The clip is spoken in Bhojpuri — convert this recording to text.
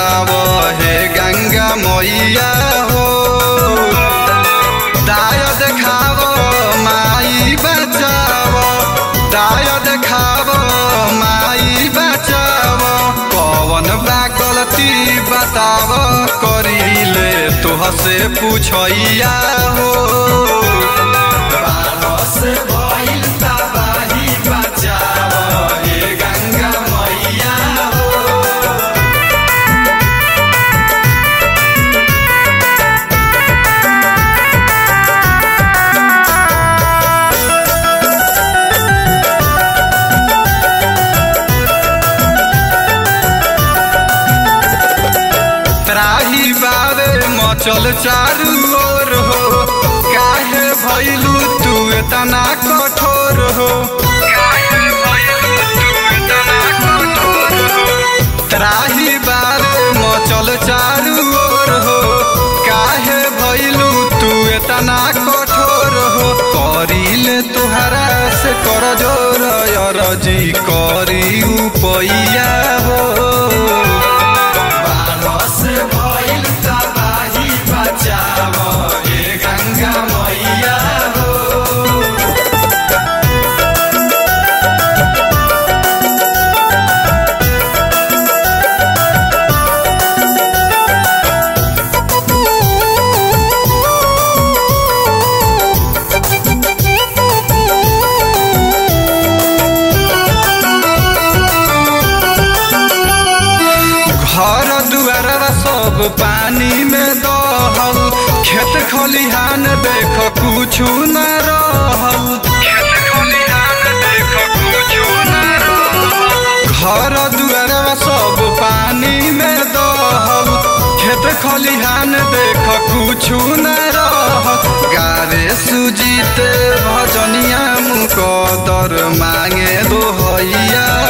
बचाव हे गंगा मैया हो दाय देखाव माई बचाव दाय देखाव माई बचाव कवन बा गलती बताव करीले तोह से पूछैया हो बारह से भइल तबाही बचाव हे गंगा मैया हो त्राही बावे मचल चारू ओर हो काहे भइलू तू एतना कठोर हो काहे भइलू तू एतना कठोर हो त्राही बावे मचल चारू ओर हो काहे भइलू तू एतना कठोर हो करिले तुहरा से कर जोर अरजी करी उपैया हो बारस भइल तबाही बचाव हे गंगा मैया हो घर दुआरा सब पानी में दहल खेत खलिहान देख कुछु न रहल खेत खलिहान देख कुछु न रहल घर दुआरा सब पानी में दहल खेत खलिहान देख कुछु न रहल गारे सुजीते भजनिया मुकदर मांगे दोहैया